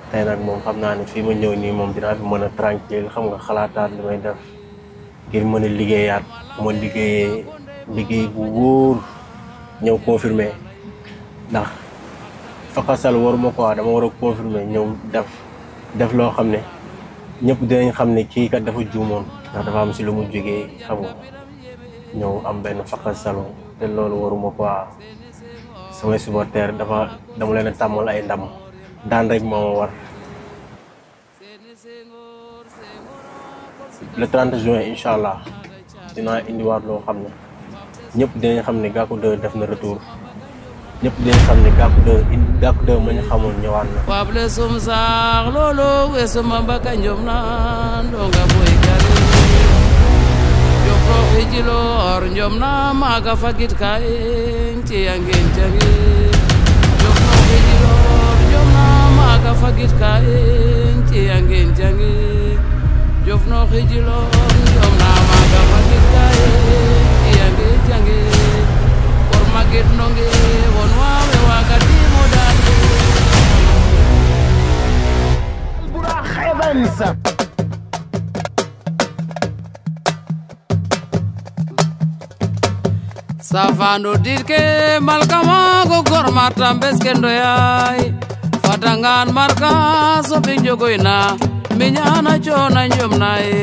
tey nag moom xam naa ne fii ma ñëw nii moom dinaa fi mën a tranquille xam nga xalaataat li may def ngir mën a liggéeyaat ma liggéeyee liggéey bu wóor ñëw confirmer ndax fakasal waruma ko dama war a confirmer ñëw def def loo xam ne ñëpp dinañ xam ne kii kat dafa juumoon ndax dafa am si lu mu jógee xam nga ñëw am benn fakasalo te loolu waruma ko samay supporter dafa dama leen a tàmmal ay ndam daan rek moo ma war le 30 juin incha allah dinaa indiwaat loo xam ne ñëpp dinañ xam ne Gackou 2 def na retour ñëpp dinañ xam ne Gackou 2 in Gackou 2 ma ñu xamoon ñëwaat na. wable sum saax loolo weesuma mbaka njom na ndonga boy kare jofro xijilor njom na maaga fagit ka en ciyangen jange jofro xijilor njom na maaga fagit ka en ciyangen jange jofno xijilor njom na maaga fagit ka en ciyangen jange por magit nonge won wawe waga timo dande Albourakh Evans safando dirke malkama go gor marta beske ndoyay fatangan marka soɓi jogoyna miñana cona jomnaye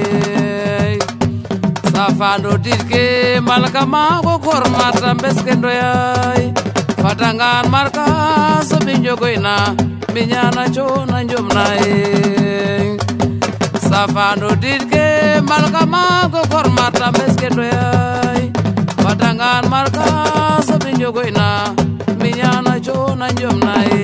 safando dirke malkama go gor marta beske ndoyay fatangan marka soɓi jogoyna miñana cona jomnaye safando dirke malkama go gor marta beske ndoyay fatangan marka soɓi jogoyna miñana cona jomnaye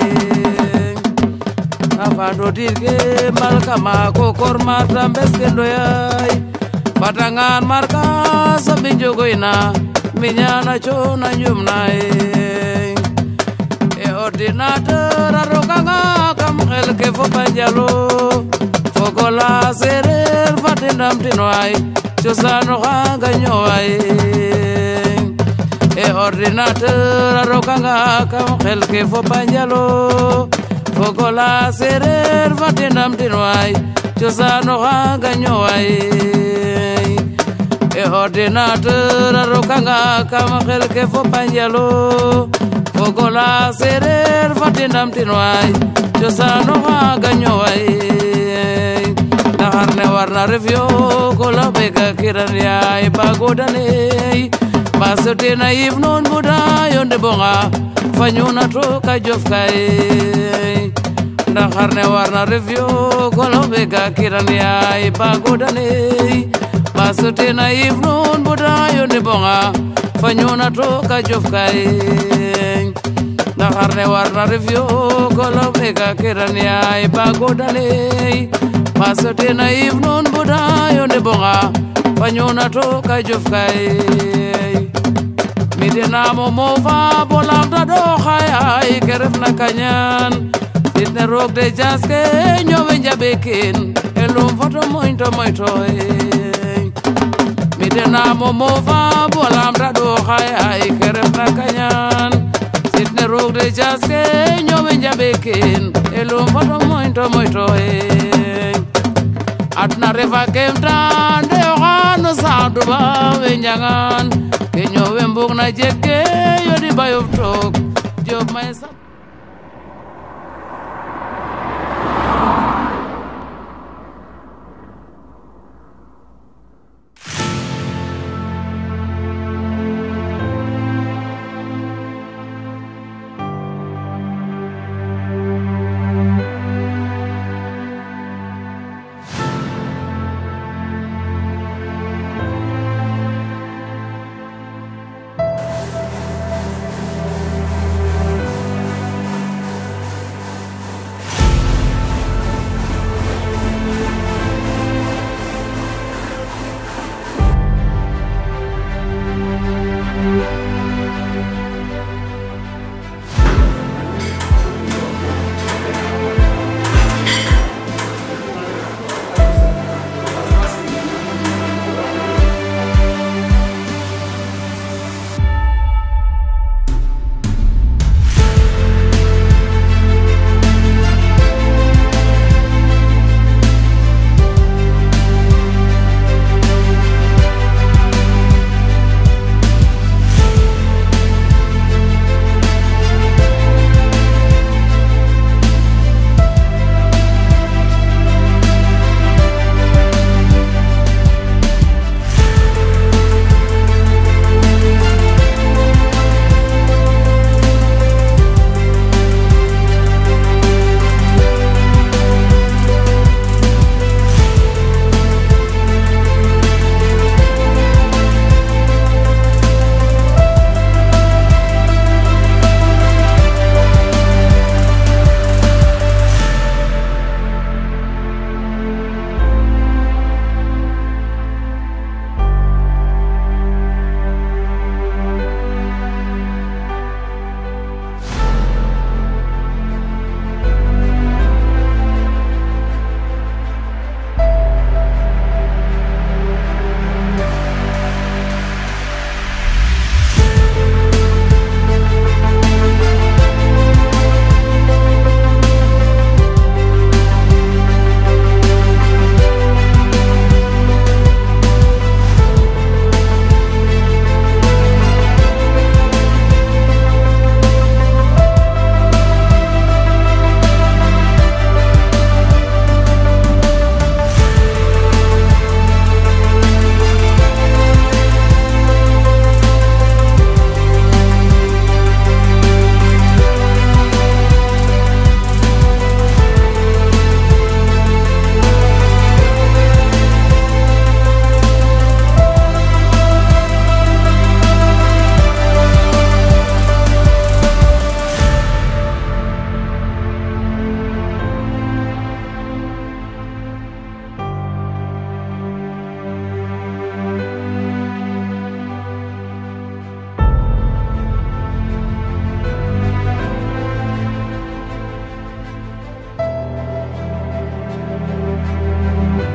safando dirke malka ma ko kor marta beske ndoyay fatangan marka soɓi jogoyna miñana cona jomnaye e ordinateur a rokanga kam xel ke fo banjalo fogola sereer fate ndamtinoay cosano xanga ñoway e ordinateur a rokanga kam xel ke fo banjalo fogola sereer fate ndamtinoay cosano xanga ñoway e ordinateur a rokanga kam xel ke fo banjalo fogola sereer fate ndamtinoay cosano xanga ñoway ndaxar ne warna ref yo kola ɓega kiran yaay bagodaney mbasotena yif noon buda yonde bonga fañuna to ka jof kay ndaxar ne warna ref yo kola ɓega kiran yaay bagodaney mbasotena yif noon buda yonde bonga fañuna to ka jof kay ndaxar ne warna ref yo kola ɓega kiran yaay bagodaney masotena yif noon buda yonde bonga fañuna to ka jof kay midenamo mofa bo lamta ɗo xayay ke refna kañan sitne roog de jaske ñowe njaɓe kin e lum foto moñ to moytoy midenamo mofa bo lamta ɗo xayay ke refna kañan sitne roog de jaske ñowe njaɓe kin e lum foto moñ to moytoy adna refa kemtan de oxano saduba we njangan ke ñowe mbug na jeg ke yodi bayof took job may sa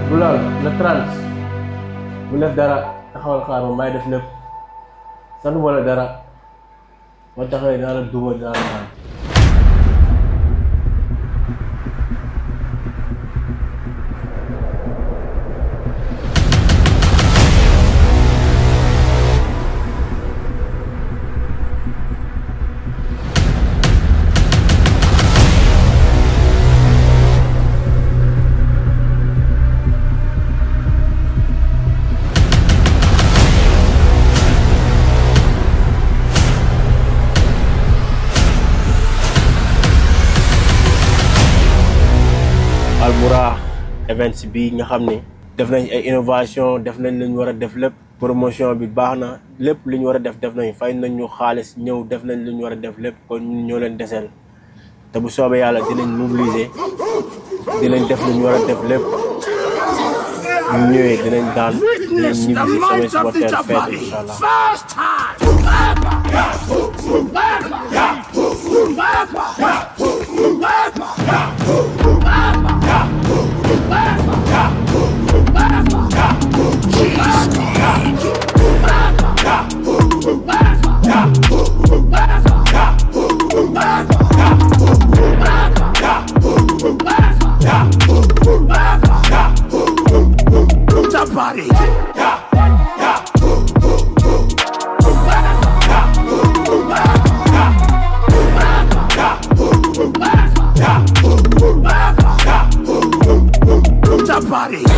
bu laal le 30 bu def dara taxawal xaar ma may def lépp sant wala dara ma taxawee naa la duma naa la naan Albourakh events bi nga xam ni def nañ ay innovation def nañ li ñu war a def lépp promotion bi baax na lépp li ñu war a def def nañ fay nañ ñu xaalis ñëw def nañ li ñu war a def lépp kon ñun ñoo leen deseel te bu soobee yàlla dinañ mobiliser dinañ def li ñu war a def lépp ñu ñëwee dinañ daan dinañ ñibbi si samay supporter feete incha allah First time. Somebody. Somebody.